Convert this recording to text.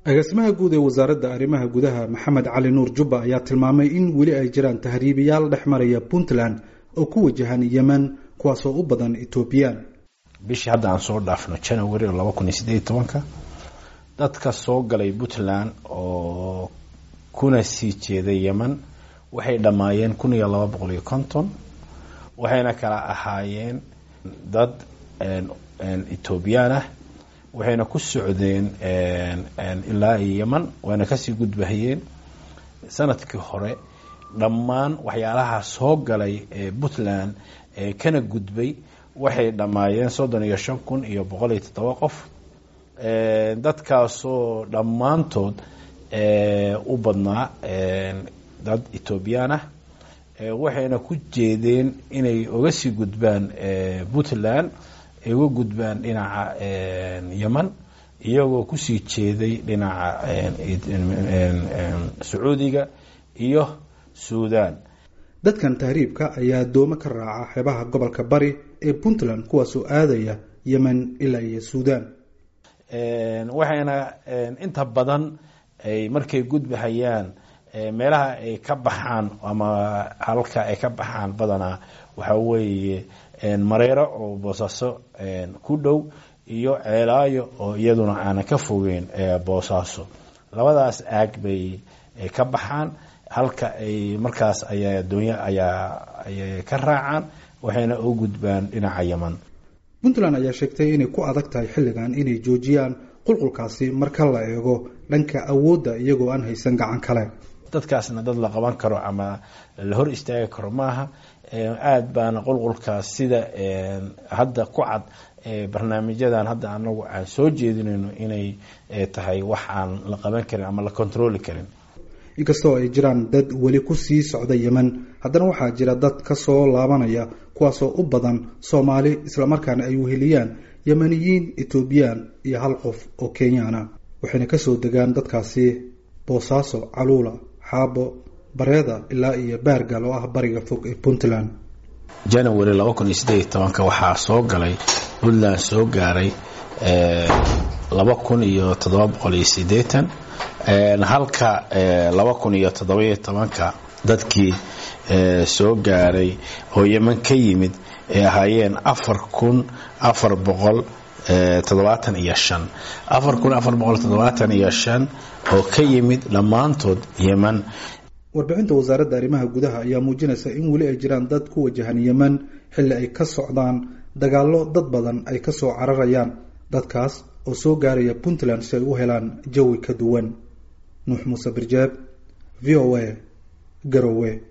agaasimaha guud ee wasaaradda arrimaha gudaha maxamed cali nuur jubba ayaa tilmaamay in weli ay jiraan tahriibayaal dhex maraya puntland oo ku wajahan yemen kuwaasoo u badan etoobiyaan bishii hadda aan soo dhaafno january laba kun iyo sideed iyo tobanka dadka soo galay puntland oo kuna sii jeeday yemen waxay dhammaayeen kun iyo laba boqol iyo konton waxayna kala ahaayeen dad etoobiyaan ah waxayna ku socdeen ilaa iyo yemen wayna kasii gudbahayeen sanadkii hore dhammaan waxyaalaha soo galay ee puntland ee kana gudbay waxay dhammaayeen soddon iyo shan kun iyo boqol iyo toddoba qof dadkaasoo dhammaantood u badnaa dad etoobiyaan ah waxayna ku jeedeen inay oga sii gudbaan puntland ay uga gudbaan dhinaca yemen iyagoo kusii jeeday dhinaca sacuudiga iyo suudan dadkan tahriibka ayaa doomo ka raaca xeebaha gobolka bari ee puntland kuwaasoo aadaya yemen ilaa iyo suudan waxayna inta badan ay markay gudbahayaan meelaha ay ka baxaan ama halka ay ka baxaan badanaa waxaa weeye mareero oo boosaaso ku dhow iyo ceelaayo oo iyaduna aanan ka fogeyn boosaaso labadaas aag bay ka baxaan halka ay markaas ayaa adoonya ayaa ayay ka raacaan waxayna u gudbaan dhinaca yemen puntland ayaa sheegtay inay ku adag tahay xilligan inay joojiyaan qulqulkaasi marka la eego dhanka awoodda iyagoo aan haysan gacan kale dadkaasna dad la qaban karo ama la hor istaagi karo maaha aada baana qulqulkaas sida hadda ku cad barnaamijyadan hadda anagu aan soo jeedinayno inay tahay wax aan la qaban karin ama la controli karin inkastoo ay jiraan dad weli ku sii socda yemen haddana waxaa jira dad ka soo laabanaya kuwaasoo u badan soomaali islamarkaana ay weheliyaan yemeniyiin etoobiyaan iyo hal qof oo kenyaana waxayna kasoo degaan dadkaasi boosaaso caluula xaabo bareeda ilaa iyo baargal oo ah bariga fog ee puntland january laba kun iyo sideed iyo tobanka waxaa soo galay puntland soo gaaray laba kun iyo toddoba boqol iyo sideetan halka laba kun iyo toddobiyo tobanka dadkii soo gaaray oo yemen ka yimid ay ahaayeen afar kun afar boqol toddobaatan iyo shan afar kun afar boqol toddobaatan iyo shan oo ka yimid dhammaantood yemen warbixinta wasaaradda arrimaha gudaha ayaa muujinaysa in weli ay jiraan dad ku wajahan yemen xilli ay ka socdaan dagaallo dad badan ay kasoo cararayaan dadkaas oo soo gaaraya puntland si ay u helaan jawi ka duwan nuux muuse birjeeb v o a garowe